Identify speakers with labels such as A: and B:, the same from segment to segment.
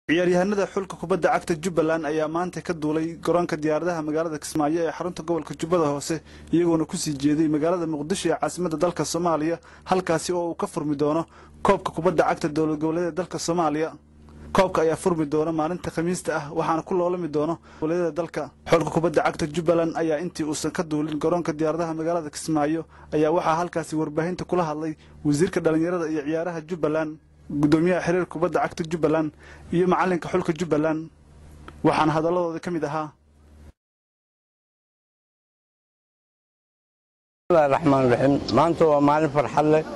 A: ciyaaryahanada xulka kubadda cagta jubbaland ayaa maanta ka duulay garoonka diyaaradaha magaalada kismaayo ee xarunta gobolka jubbada hoose iyagoona kusii jeeday magaalada muqdisho ee caasimadda dalka soomaaliya halkaasi oo uu ka furmi doono koobka kubadda cagta dowlad goboleeda dalka soomaaliya koobka ayaa furmi doona maalinta khamiista ah waxaana ku loolami doono goboleedyada dalka xulka kubadda cagta jubbaland ayaa intii uusan ka duulin garoonka diyaaradaha magaalada kismaayo ayaa waxaa halkaasi warbaahinta kula hadlay wasiirka dhallinyarada iyo ciyaaraha jubbaland gudoomiyaha xiriir kubadda cagta jubbaland iyo macalinka xulka jubbaland waxaana hadaladooda ka mid ahaa
B: bismillahi raxmaan raxiim maanta waa maalin farxad leh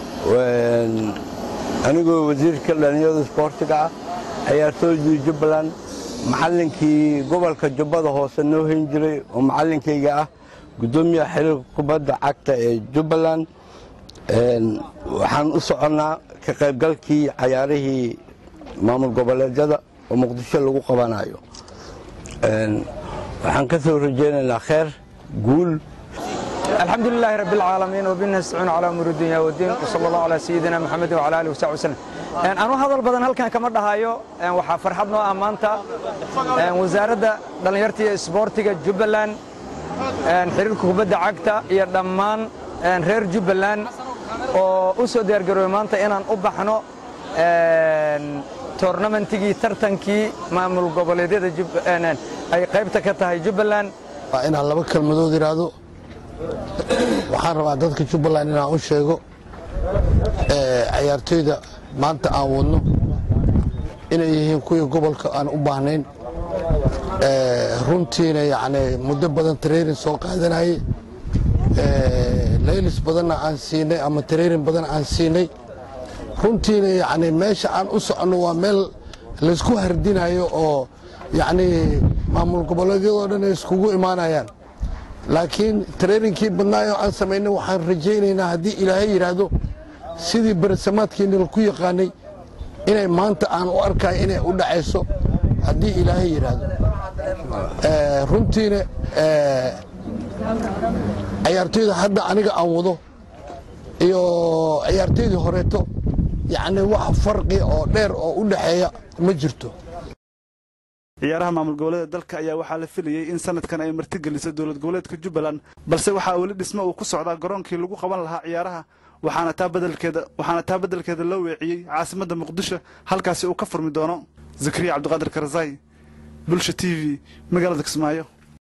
B: anigoo wasiirka dhallinyarada isboortiga ah ciyaartooydii jubbaland macallinkii gobolka jubbada hoose noo hayn jiray oo macallinkayga ah gudoomiyaha xiriirka kubadda cagta ee jubbaland waxaan u soconnaa ka qaybgalkii cayaarihii maamul goboleedyada oo muqdisho lagu qabanayo waxaan ka soo rajaynaynaa kheer guul
C: الحمد لله رب العالمين وبنا نستعين على امور الدنيا والدين وصلى الله على سيدنا محمد وعلى اله وصحبه وسلم een anu hadal badan halkan kama dhahayo een waxa farxad noo ah maanta een wasaaradda dhalinyarta iyo isboortiga Jubbaland een xiriirka kubadda cagta iyo dhammaan een reer Jubbaland oo u soo diyaar garoobay maanta inaan u baxno een toornamentigii tartankii maamul goboleedyada Jubbaland ay qaybta ka tahay Jubbaland
D: waa inaan laba kelmadood iraahdo waxaan rabaa dadka jubbaland inaan u sheego ciyaartoyda maanta aan wadno inay yihiin kuwii gobolka aan u baahnayn runtiina yani muddo badan tareerin soo qaadanayey laylis badanna aan siinay ama tareerin badan aan siinay runtiina yani meesha aan u soconno waa meel laysku hardinayo oo yani maamul goboleedyadoo dhan ay iskugu imaanayaan laakiin tareerinkii badnaayoo aan samaynay waxaan rajaynaynaa haddii ilaahay yidhaahdo sidii beresamaadkiina laku yaqaanay inay maanta aan u arkayo inay u dhacayso haddii ilaahay yidhaahdo runtiina ciyaartoyda hadda aniga aan wado iyo ciyaartoydii horeeto yacni wax farqi oo dheer oo u dhaxeeya ma jirto
A: ciyaaraha maamul goboleeda dalka ayaa waxaa la filayey in sanadkan ay martigeliso dowlad goboleedka jubbaland balse waxaa weli dhismo uu ku socdaa garoonkii lagu qaban lahaa ciyaaraha waxaana taa badelkeeda waxaana taa beddelkeeda loo weeciyey caasimadda muqdisho halkaasi uu ka furmi doono zakariya cabdiqaadir karazay bulsha t v magaalada kismaayo